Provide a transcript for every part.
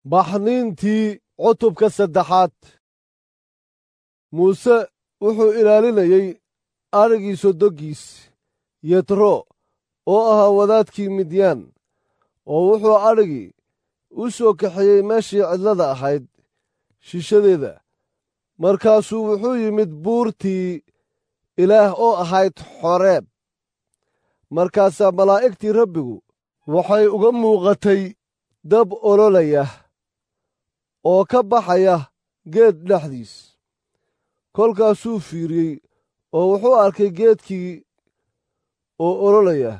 baxniintii cutubka saddexaad muuse wuxuu ilaalinayey adrhigii sodoggiis yetro oo ahaa wadaadkii midyaan oo wuxuu adrhigii u soo kaxeeyey meeshii cidlada ahayd shishadeeda markaasuu wuxuu yimid buurtii ilaah oo ahayd xoreeb markaasaa malaa'igtii rabbigu waxay uga muuqatay dab ololaya oo ka baxaya geed dhexdiis kolkaasuu fiiriyey oo wuxuu arkay geedkii oo ololaya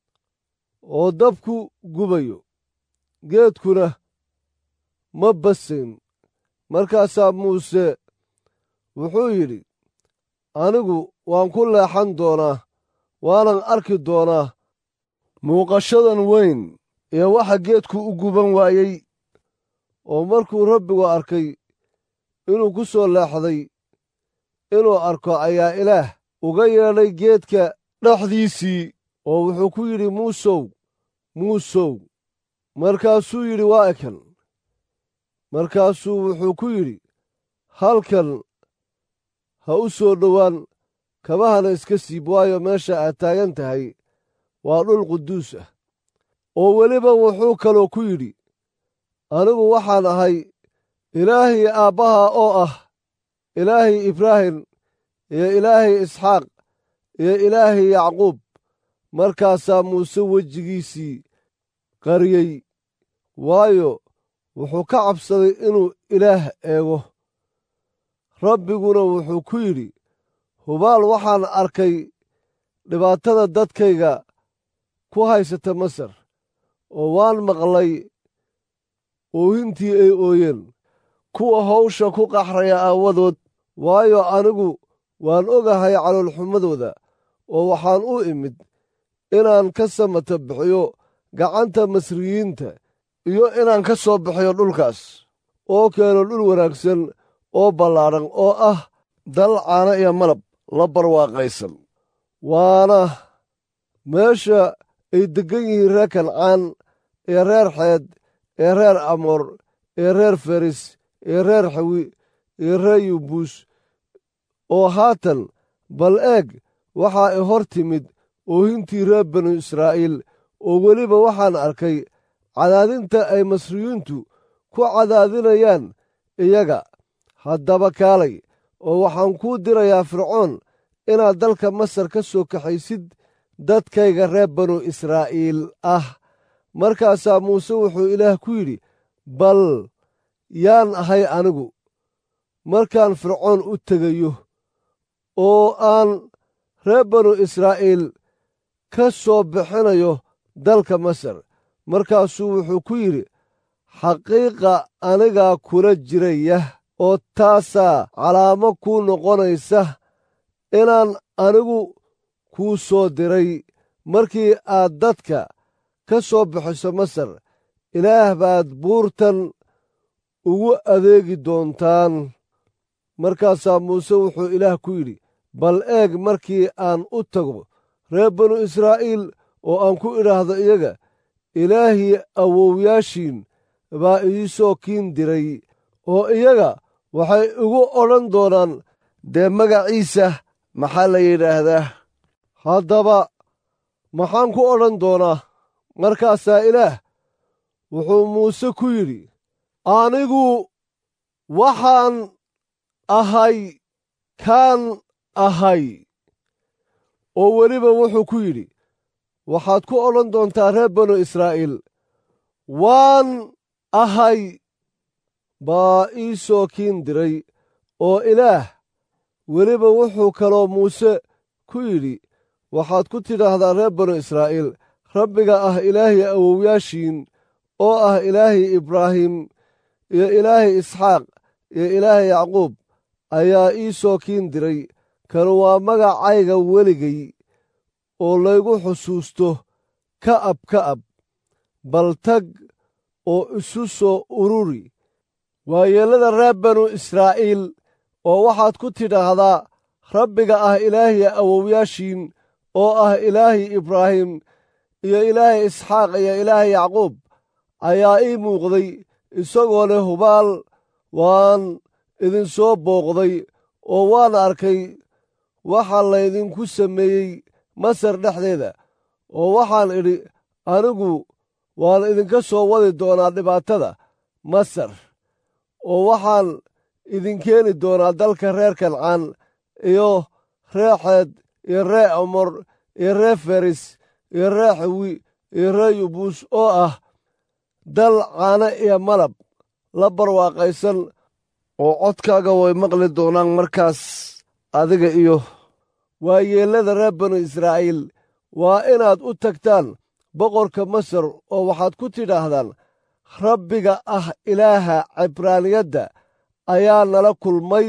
oo dabku gubayo geedkuna ma basayn markaasaa muuse wuxuu yidhi anigu waan ku leexan doonaa waanan arki doonaa muuqashadan weyn ee waxa geedku u guban waayey oo markuu rabbigu arkay inuu ku soo leexday inuu arko ayaa ilaah uga yeedhay geedka dhexdiisii oo wuxuu ku yidhi muusow muusow markaasuu yidhi waa ekan markaasuu wuxuu ku yidhi halkan ha u soo dhowaan kabahana iska siib waayo meesha aad taagan tahay waa dhul quduus ah oo weliba wuxuu kaloo ku yidhi anigu waxaan ahay ilaahii aabbaha oo ah ilaahii ibraahim iyo ilaahii isxaaq iyo ilaahii yacquub markaasaa muuse wejigiisii qariyey waayo wuxuu ka cabsaday inuu ilaah eego rabbiguna wuxuu ku yidhi hubaal waxaan arkay dhibaatada dadkayga ku haysata masar oo waan maqlay oohintii ay ooyeen kuwa hawsha ku qaxraya aawadood waayo anigu waan ogahay caloolxumadooda oo waxaan u imid inaan ka samata bixiyo gacanta masriyiinta iyo inaan ka soo bixiyo dhulkaas oo keeno dhul wanaagsan oo ballaadhan oo ah dal caana iyo malab la barwaaqaysan waana meesha ay deggan yihiin reer kancaan ee reer xeed ee reer amoor ee reer feris ee reer xawi ee reer yubuus oo haatan bal eeg waxa ay hor timid oohintii reer banu israa'iil oo weliba waxaan arkay cadaadinta ay masriyiintu ku cadaadinayaan iyaga haddaba kaalay oo waxaan kuu dirayaa fircoon inaad dalka masar ka soo kaxaysid dadkayga reer banu israa'iil ah markaasaa muuse wuxuu ilaah ku yidhi bal yaan ahay anigu markaan fircoon u tegayo oo aan reer banu israa'iil ka soo bixinayo dalka masar markaasuu wuxuu ku yidhi xaqiiqa anigaa kula jiraya oo taasaa calaamo kuu noqonaysa inaan anigu kuu soo diray markii aad dadka ka soo bixiso masar ilaah baad buurtan ugu adeegi doontaan markaasaa muuse wuxuu ilaah ku yidhi bal eeg markii aan u tago reer banu israa'iil oo aan ku idhaahdo iyaga ilaahii awowyaashiin baa idiisoo kiin diray oo iyaga waxay igu odhan doonaan dee magaciisa maxaa la yidhaahdaa haddaba maxaan ku odhan doonaa markaasaa ilaah wuxuu muuse ku yidhi anigu waxaan ahay kaan ahay oo weliba wuxuu ku yidhi waxaad ku odhan doontaa reer banu israa'iil waan ahay baa ii soo kiin diray oo ilaah weliba wuxuu kaloo muuse ku yidhi waxaad ku tidhaahdaa reer banu israa'iil rabbiga ah ilaahii awowyaashiin oo ah ilaahii ibraahim iyo ilaahii isxaaq iyo ilaahii yacquub ayaa ii soo kiin diray kan waa magacayga weligay oo laygu xusuusto ka'ab ka'ab bal tag oo isu soo ururi waayeellada reer banu israa'iil oo waxaad ku tidhaahdaa rabbiga ah ilaahii awowyaashiin oo ah ilaahii ibraahim iyo ilaahay isxaaq iyo ilaahay yacquub ayaa ii muuqday isagoo leh hubaal waan idinsoo booqday oo waan arkay waxaa laydinku sameeyey masar dhexdeeda oo waxaan idhi anigu waan idinka soo wadi doonaa dhibaatada masar oo waxaan idin keeni doonaa dalka reer kancaan iyo ree xeed iyo ree amor iyo ree feris iyo ree xawi iyo ree yubuus oo ah dal caano iyo malab la barwaaqaysan oo codkaaga way maqli doonaan markaas adiga iyo waayeellada reer banu israa'iil waa inaad u tagtaan boqorka masar oo waxaad ku tidhaahdaan rabbiga ah ilaaha cibraaniyadda ayaa nala kulmay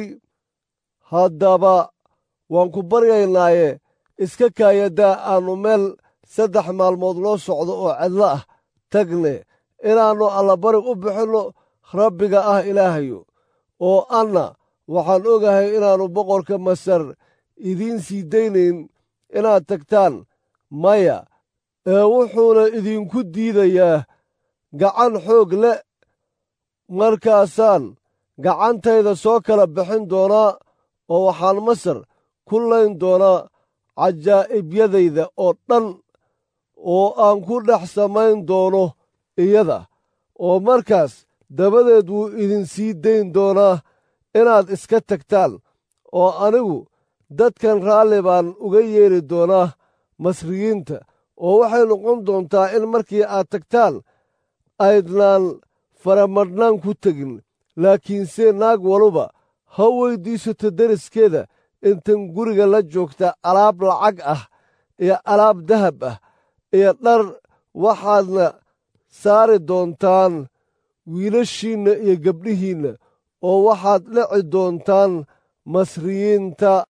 haddaba waan ku baryaynaaye iska kaayadaa aannu meel saddex maalmood loo socdo oo cidlo ah tagne inaannu allabari u bixinno rabbiga ah ilaahayo oo anna waxaan ogahay inaannu boqorka masar idiin sii daynayn inaad tagtaan maya ee wuxuuna idinku diidayaa gacan xoog leh markaasaan gacantayda soo kala bixin doonaa oo waxaan masar ku layn doonaa cajaa'ibiyadayda oo dhan oo aan ku dhex samayn doono iyada oo markaas dabadeed wuu idin sii dayn doonaa inaad iska tagtaan oo anigu dadkan raalli baan uga yeeri doonaa masriyiinta oo waxay noqon doontaa in markii aad tagtaan aydnaan faramadhnaan ku tegin laakiinse naag waluba ha weyddiisato deriskeeda intan guriga la joogta alaab lacag ah iyo alaab dahab ah iyo dhar waxaadna saari doontaan wiilashiinna iyo gabdhihiinna oo waxaad dhici doontaan masriyiinta